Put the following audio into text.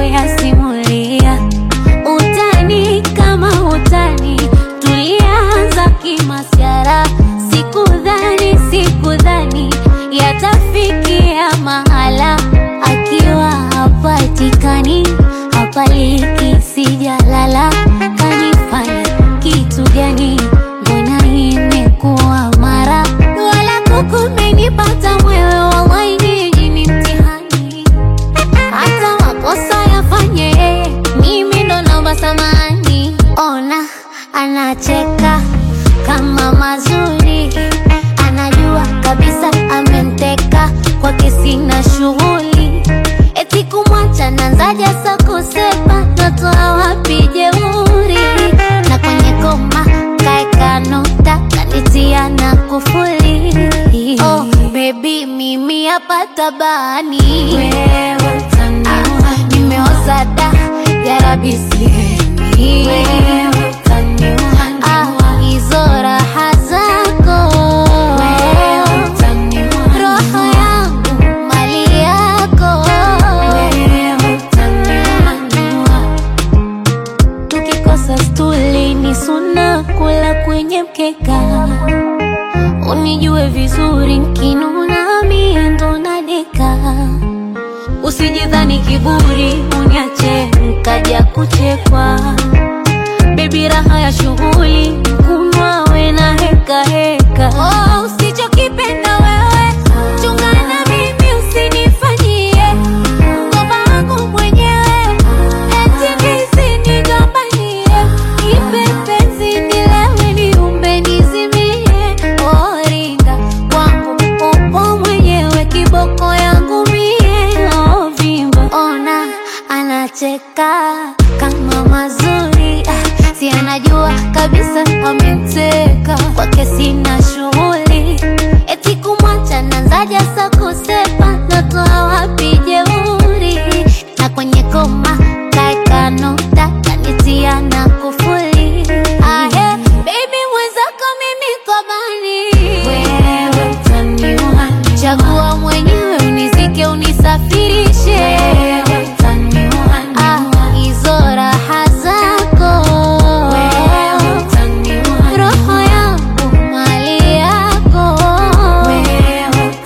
kuyasimulia. Utani kama utani, tulianza kimasyara. Sikudhani, sikudhani yatafikia mahala, akiwa hapatikani, hapaliki, sijalala. Kanifanya kitu gani? Mbona imekuwa mara wala kukumenipata mwewe, wallahi nyinyi ni mtihani hata makosa yafanye yeye, mimi ndo naomba samani. Ona anacheka kama mazuri, anajua kabisa amemteka kwake, sina shughuli eti kumwacha nanzaja sa kusepa, natoa wapi jeuri? Na kwenye koma kaeka nukta, kanitia na kufuli. Oh baby, mimi hapa tabani, wewe utaniua, nimeoza da jarabi sihemi, wewe utaniua, ah, hizo raha zako wewe utaniua, roho yangu mali yako wewe utaniua tukikosa stuli ni suna kula kwenye mkeka, unijue vizuri nkinuna mie ndo nadeka. Usijidhani kiburi uniache nkaja kuchekwa, bebi raha ya shughuli